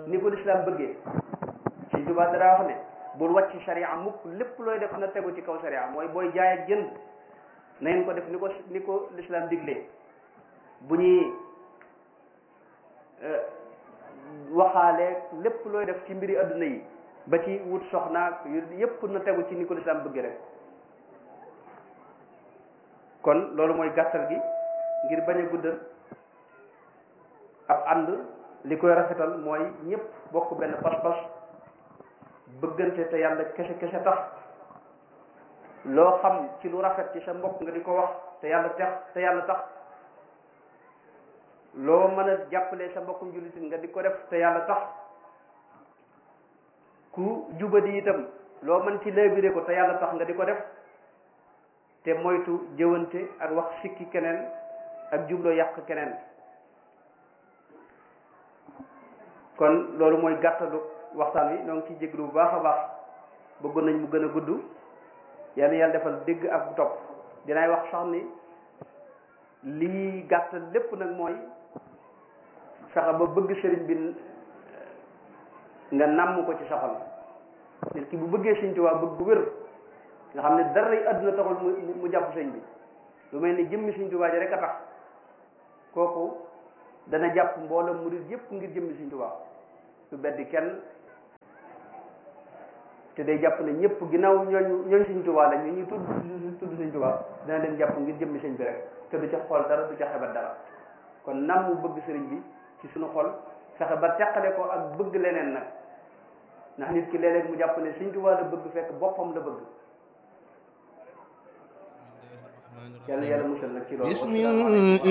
ni ko lislaam bëggee Sëñ Tuubaa dara wax ne bul wàcc sharia mukk lépp looy def na tegu ci kaw sharia mooy booy jaay ak jënd na ngeen ko def ni ko ni ko lislaam diglee bu ñuy waxaale lépp looy def ci mbiri adduna yi ba ci wut soxnaak yépp na tegu ci ni ko lislaam bëgg rek kon loolu mooy gàttal gi ngir bañ a guddal ab ànd li koy rafetal mooy ñëpp bokk benn pas-pas bëggante te yàlla kese kese tax loo xam ci lu rafet ci sa mbokk nga di ko wax te yàlla tax te yàlla tax loo mën a jàppale sa mbokkum jullitin nga di ko def te yàlla tax ku jubadi itam loo mën ci léebire ko te yàlla tax nga di ko def te moytu jëwante ak wax sikki keneen ak jubloo yàq keneen kon loolu mooy gàttalu waxtaan wi ñoo ngi ciy jéglu bu baax a baax bëggoon nañ mu gën a gudd yàlla yàlla defal dégg ak topp dinaay wax sax ni lii gàttal lépp nag mooy fexe ba bëgg sëriñ bi nga nàmm ko ci sa xol nit ki bu bëggee Sëriñ Tuubaa bëgg bu wér nga xam ne dara yi àdduna taxul mu mu jàpp sëñ bi lu mel ni jëmmi Sëriñ Tuubaa ji rek a tax kooku dana jàpp mboolem murid yépp ngir jëmmi Sëriñ Tuubaa du beddi kenn te day jàpp ne ñëpp ginnaaw ñooñu ñooñ Sëriñ Tuubaa la ñu ñuy tudd tudd Sëriñ Tuubaa dana leen jàpp ngir jëmmi sëñ bi rek te du ca xool dara du ca xebat dara kon nam mu bëgg sëriñ bi ci suñu xol fexe ba teqale ko ak bëgg leneen nag ndax nit ki léeg-léeg mu jàpp ne Sëriñ Tuubaa la bëgg fekk boppam la bëgg yàlla yàlla musal nag ci loolu